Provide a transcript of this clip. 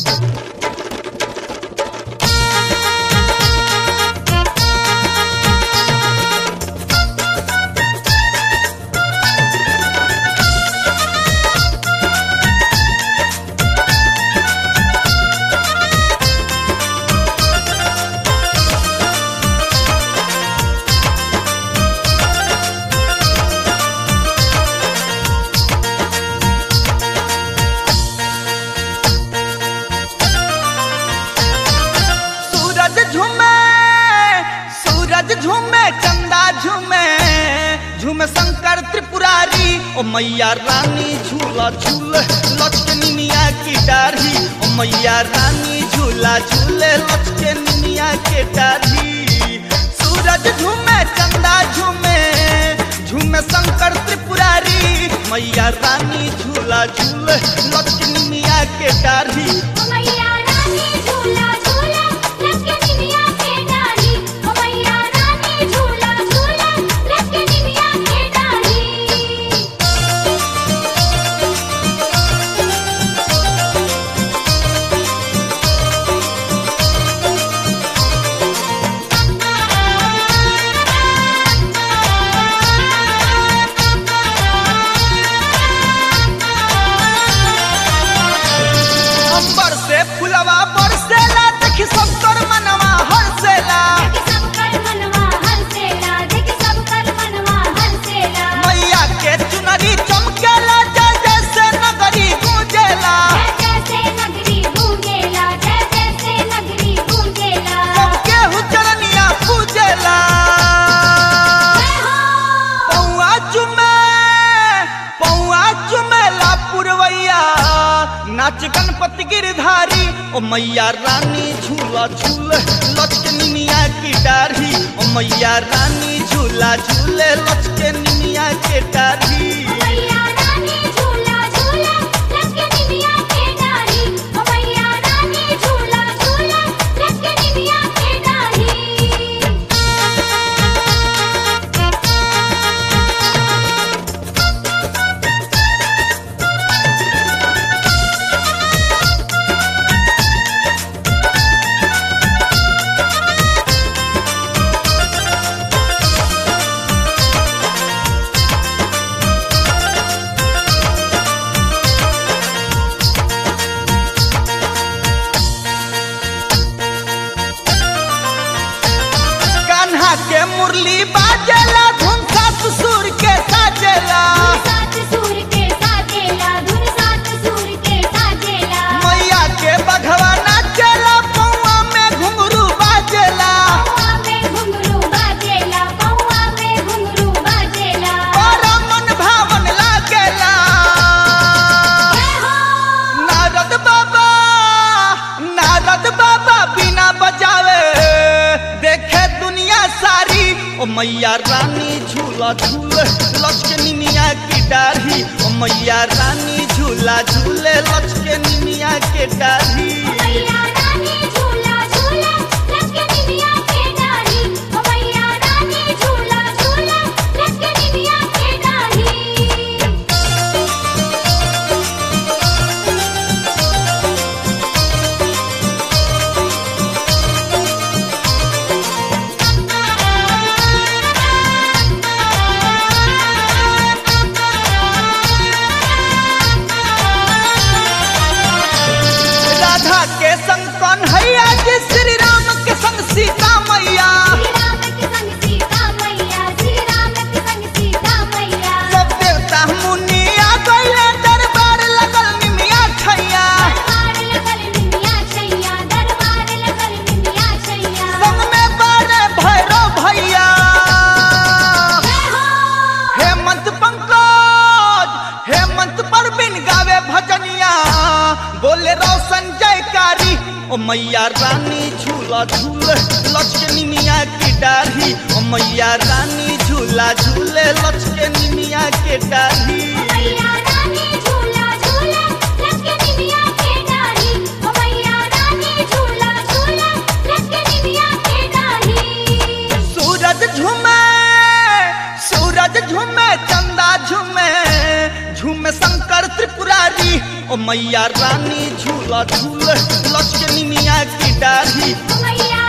सूरज झूमे सूरज झूमे चंदा झूमे झूमे शंकर त्रिपुरारी ओ मैया रानी झूला झूल लचके निमिया की डाढ़ी ओ मैया रानी झूला झूले लचके निमिया के डाढ़ी सूरज झूमे चंदा झूमे झूमे शंकर त्रिपुरारी मैया रानी झूला झूल लचके निमिया के डाढ़ी ओ मैया रानी झूला झूला लटके निमिया के डाली ओ मैया रानी झूला झूला लटके निमिया के डाली अंबर से फुलवा बरसेला देखी सब कर मनवा हरसेला देख सब कर मनवा हंसेला देख सब कर मनवा हंसेला मैया के चुनरी चमकेला जय जय से नगरी गूंजेला जय जय से नगरी गूंजेला जय जय से नगरी गूंजेला सबके हुचरनिया पूजेला जय हो पौआ चुमे पौआ चुमेला पुरवैया नाच गणपति गिरधारी ओ मैया रानी झूला झूल लचके निमिया की डाढ़ी ओ मैया रानी झूला झूले लचके निमिया के डाढ़ी मैया रानी झूला झूला लटके निमिया के डाली ओ मैया रानी झूला झूला लटके निमिया के डाली कान्हा के मुरली बाजेला धुन सात सुर के साजेला सात सूर के साजेला धुन सात सूर के साजेला मैया के बघवा नाचेला पौआ में घुंघरू बाजेला पौआ में घुंघरू बाजेला पौआ में घुंघरू बाजेला बड़ा मन भावन लागेला जय हो नारद बाबा नारद बाबा बिना बजावे देखे दुनिया सारी ओ मैया रानी झूला झूल लचके निमिया की डाढ़ी ओ मैया रानी झूला झूले लचके निमिया के डाढ़ी मैया रानी झूला झूला लटके निमिया के डाली ओ मैया रानी झूला झूला लटके निमिया के डाली राधा के संग कन्हैया जी श्री राम के संग सीता मैया श्री राम के संग सीता मैया श्री राम के संग सीता मैया सब देवता मुनि आ गइले दरबार लगल निमिया छैया दरबार लगल निमिया छैया दरबार लगल निमिया छैया संग में बारे भैरव भैया जय हो हेमंत पंकज हेमंत परवीन गावे भजनिया बोले रोशन जयकारी ओ मैया रानी झूला झूल लचके निमिया की डाढ़ी ओ मैया रानी झूला झूले लचके निमिया के डाढ़ी मैया रानी झूला झूला लटके निमिया के डाली ओ मैया रानी झूला झूला लटके निमिया के डाली सूरज झूमे सूरज झूमे चंदा झूमे झूमे शंकर त्रिपुरारी ओ मैया रानी झूला झूल लचके निमिया की डाढ़ी मैया